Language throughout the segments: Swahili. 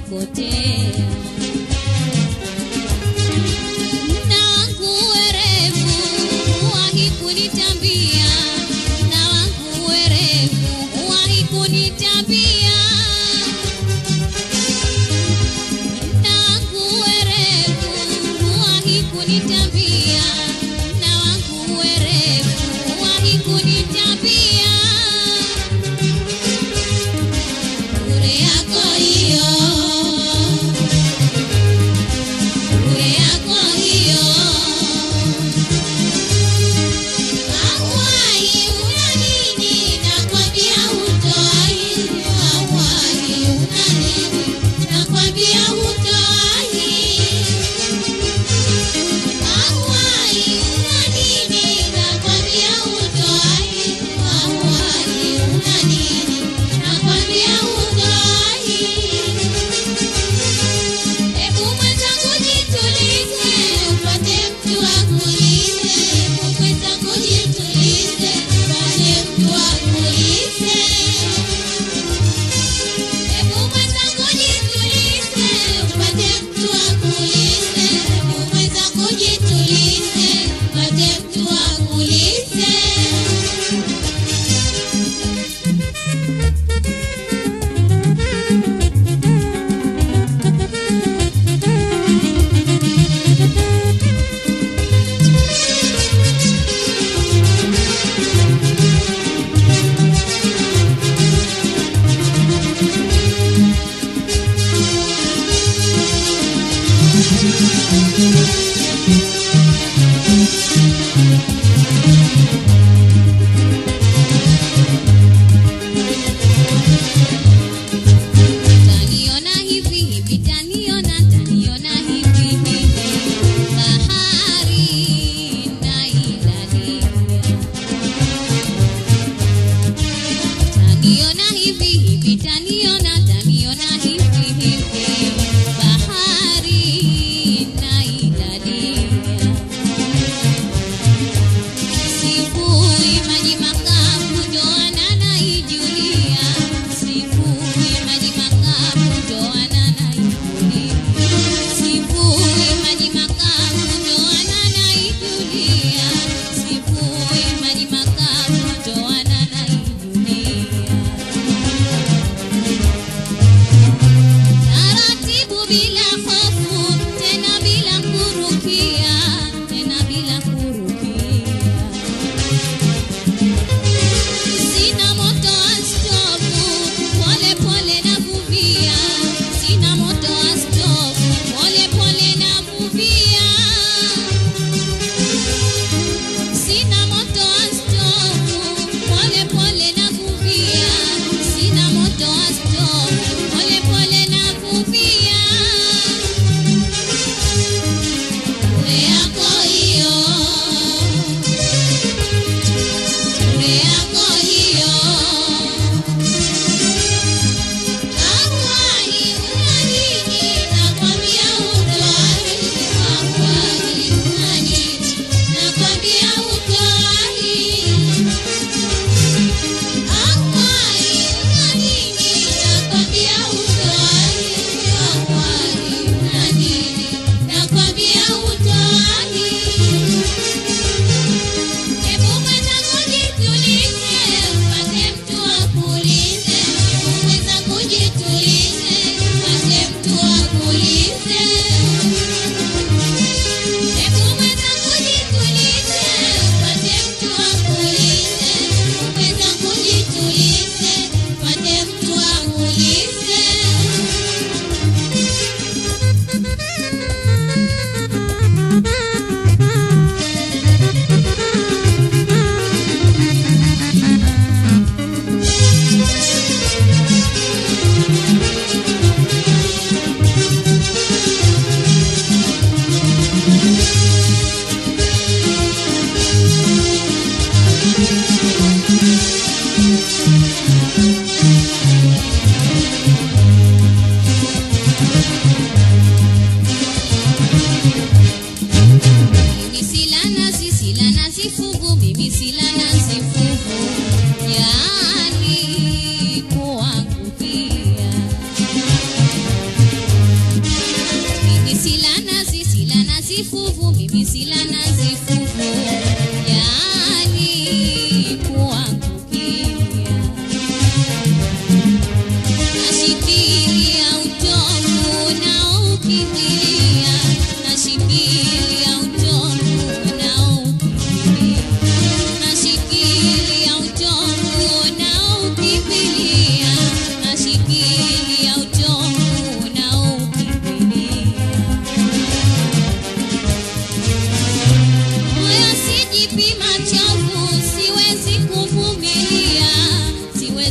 kupotea na wangu werevu wahi kunitambia na wangu werevu wahi kunitambia na wangu werevu wahi kunitambia na wangu werevu wahi kunitambia bure yako hiyo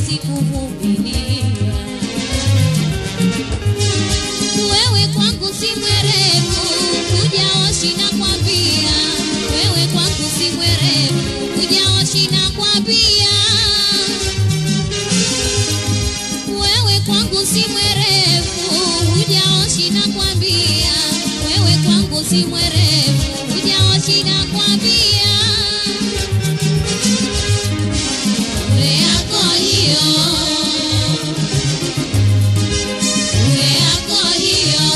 sikuvumilia. Wewe kwangu si mwerevu, hujaoshi na kwambia. Wewe kwangu si mwerevu, hujaoshi na kwambia. Wewe kwangu si mwerevu, hujaoshi na kwambia. Wewe kwangu si mwerevu, hujaoshi na kwambia. Ure yako hiyo, ure yako hiyo.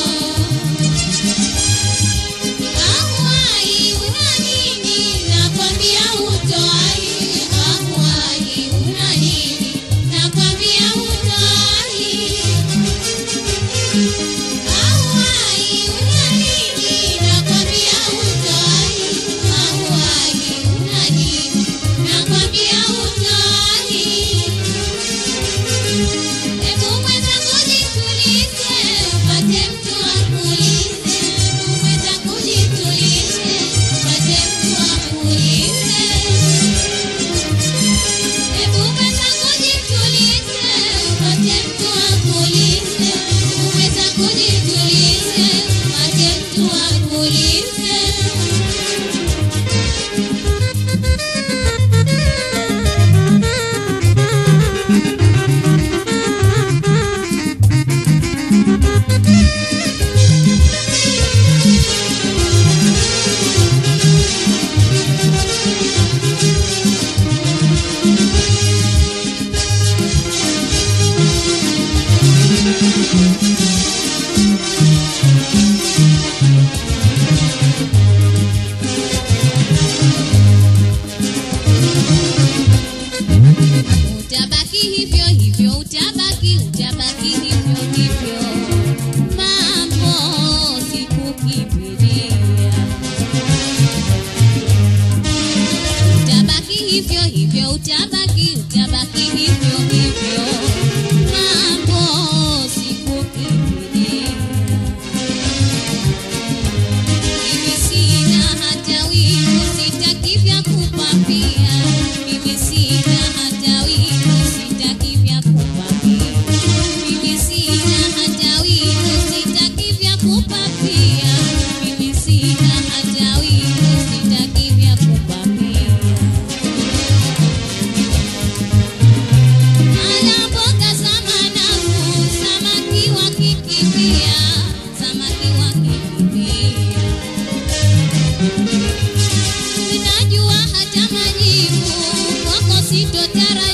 Ahuai una nini? Nakwambia hutoai. Ahuai una nini? Nakwambia hutoai. Ahuai una nini? Nakwambia hutoai. Ahuai una nini? Nakwambia hutoai. Hebu mwenzangu jitulize, upate mtu akuulize. Hebu mwenzangu jitulize, upate mtu akuulize. Hebu mwenzangu jitulize, upate mtu akuulize. Hebu mwenzangu jitulize, upate mtu akuulize. Utabaki hivyo hivyo, utabaki, utabaki hivyo hivyo. Mambo sikukimbilia. Utabaki hivyo hivyo, utabaki, utabaki hivyo hivyo. Mambo sikukimbilia. Mimi sina hata wivu, sitaki vya kupapia. Mimi sina hata wivu, sitaki vya kupapia. Mimi sina hata wivu, sitaki vya kupapia. Mimi sina hata wivu, sitaki vya kupapia. Ala mboga za manafu, samaki wakikimbia, samaki wakikimbia. Ninajua hata majibu kwako sitotarajia.